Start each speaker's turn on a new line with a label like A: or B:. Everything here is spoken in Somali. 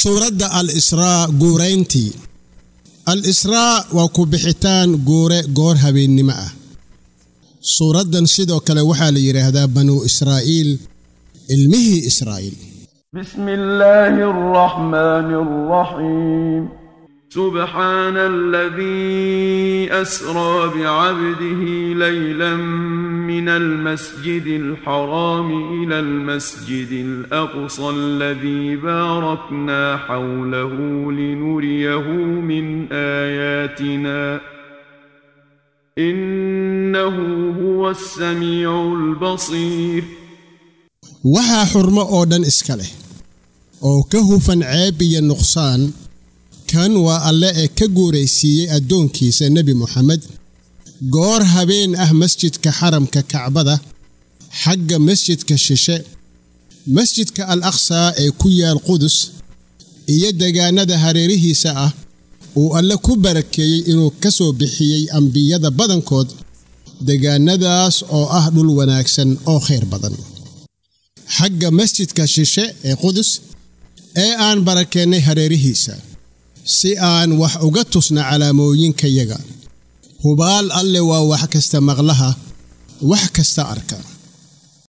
A: suuradda al israa guurayntii al israa waa ku bixitaan guure goor habeennimo ah suuraddan sidoo kale waxaa la yidhaahdaa banuu israa'iil ilmihii israa'iil
B: بسم الله الرحمن الرحيم سبحان الذي أسرى بعبده ليلا من المسجد الحرام إلى المسجد الأقصى الذي باركنا حوله لنريه من آياتنا إنه هو السميع البصير
A: waxaa xurmo oo dhan iska leh oo ka hufan ceeb iyo nuqsaan kan waa alle ee ka guuraysiiyey addoonkiisa nebi moxamed goor habeen ah masjidka xaramka kacbada xagga masjidka shishe masjidka al aqsaa ee ku yaal qudus iyo degaannada hareerihiisa ah uu alle ku barakeeyey inuu ka soo bixiyey ambiyada badankood degaannadaas oo ah dhul wanaagsan oo khayr badan xagga masjidka shishe ee qudus ee aan barakeennay hareerihiisa si aan wax uga tusna calaamooyinkayaga hubaal alle waa wax kasta maqlaha wax kasta arka